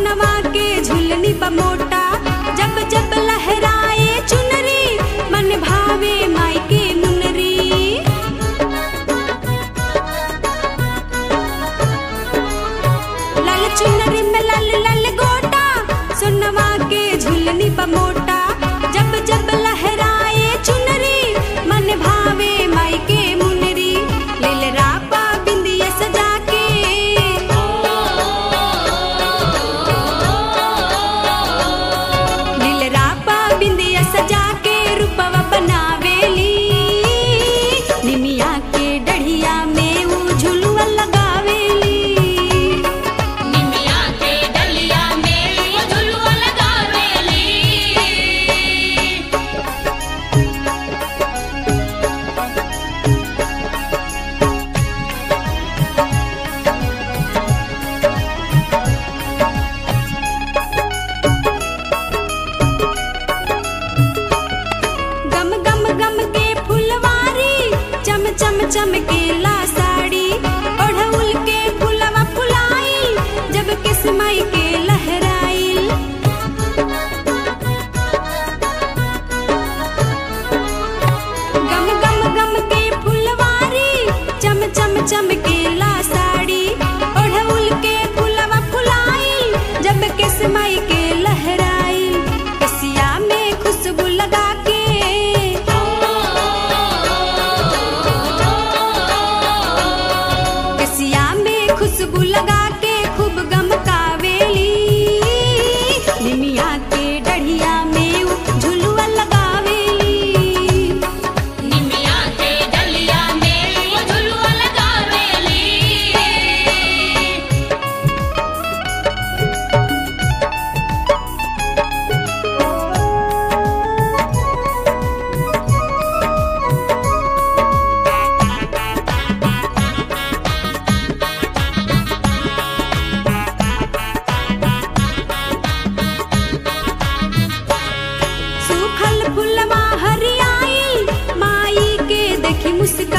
सोनवा के झुलनी बमोटा जब जब लहराए चुनरी मन भावे माई के मुनरी लाल चुनरी में लाल लाल गोटा सोनवा के झुलनी बमोटा जब जब लहराए चुनरी मन भावे माई के मुनरी लील रापा बिंदिया सजा के लील रापा बिंदिया सजा के रूपवा बनावेली निमिया के डढ़िया में ऊ झुलुआ लगावेली निमिया के डलिया में वो झुलुआ लगावेली गम गम गम के फुलवारी चम चम चमकेला साड़ी ओढ़उल के फुलवा फुलाई जब किस्मई के लहराई गम गम गम के फुलवारी चम चम चमकेला साड़ी ओढ़उल के फुलवा फुलाई जब किस्मई के लहराई कसिया में खुशबू लगा के कसिया में खुशबू लगा के खूब गमकावेली निमिया के डढ़िया में ऊ झुलुआ लगावेली निमिया के डलिया में वो झुलुआ लगावेली सूखल फुलवा हरियाई माई के देखी मुस्का